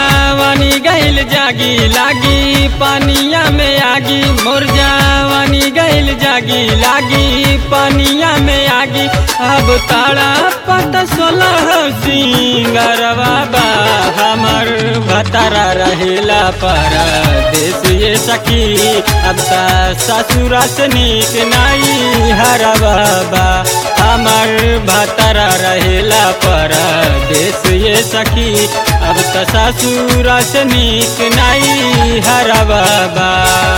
जवानी गइल जागी लागी पानिया में आगी मोर जवानी गइल जागी लागी पानिया में आगी अब ताड़ा पत सोलह सिंगरवा बा हमर भतरा रहेला पर देश ये सखी अब ता ससुरा से नीक नाई हरवा बा हमर भतरा रहेला पर देश ये सखी अब त ससुरा से नीक नाई हरवा बा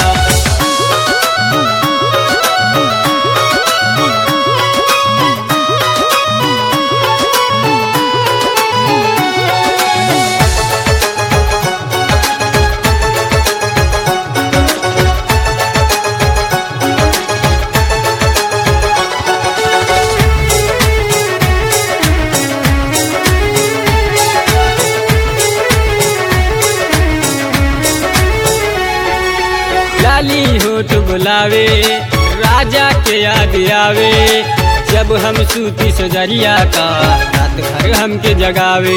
लाली होठ बुलावे राजा के याद आवे जब हम सूती सजरिया का रात भर हमके जगावे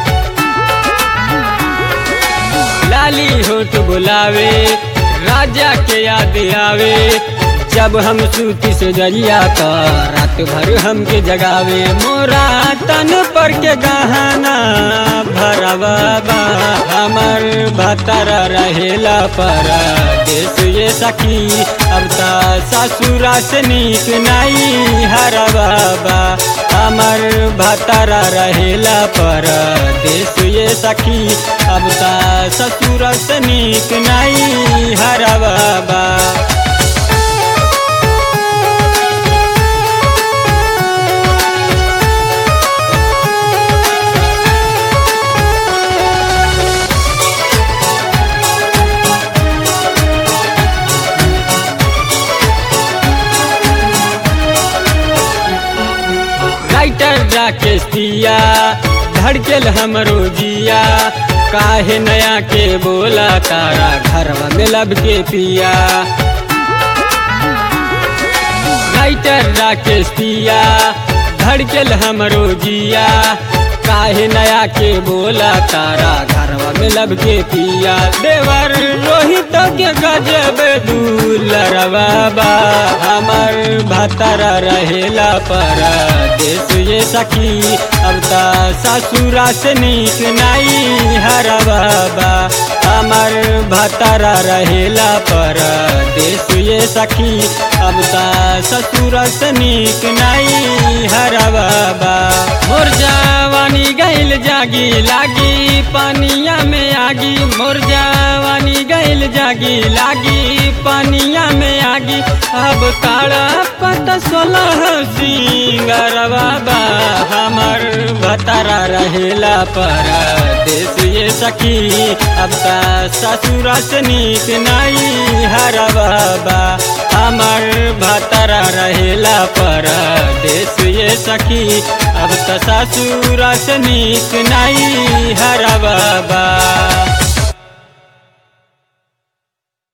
लाली होठ बुलावे राजा के याद आवे जब हम सूती सजरिया का रात भर हमके जगावे मोरा तन पर के गहना भरवा बा हमर भतरा रहेला पर देश ये सखी अब ता ससुरा से नीक नाई हरवा बा हमर भतरा रहेला पर देश ये सखी अब ता ससुरा से नीक नाई हरवा बा राइटर राकेश दिया धड़केल हमरो जिया काहे नया के बोला तारा घरवा में लब के पिया राइटर राकेश दिया धड़केल हमरो जिया काहे नया के बोला तारा घरवा में लब के पिया देवर रोहित के गजब दूलरवा बा हमर भतरा रहेला पर देश ये सखी अब ता ससुरा से नीक नाई हरवा बा हमर भतरा रहेला पर देश ये सखी अब ता ससुरा से नीक नाई हरवा बा मोर जवानी गइल जागी लागी पानिया में आगी मोर जवानी गइल जागी लागी पानिया में आगी अब ताड़ा पत सोलह सिंगरवा बा हमर भतरा रहेला पर देश ये सखी अब ता ससुरा से नीक नाई हरवा बा हमर भतरा रहेला पर देश ये सखी अब त ससुरा से नीक नाई हरवा बा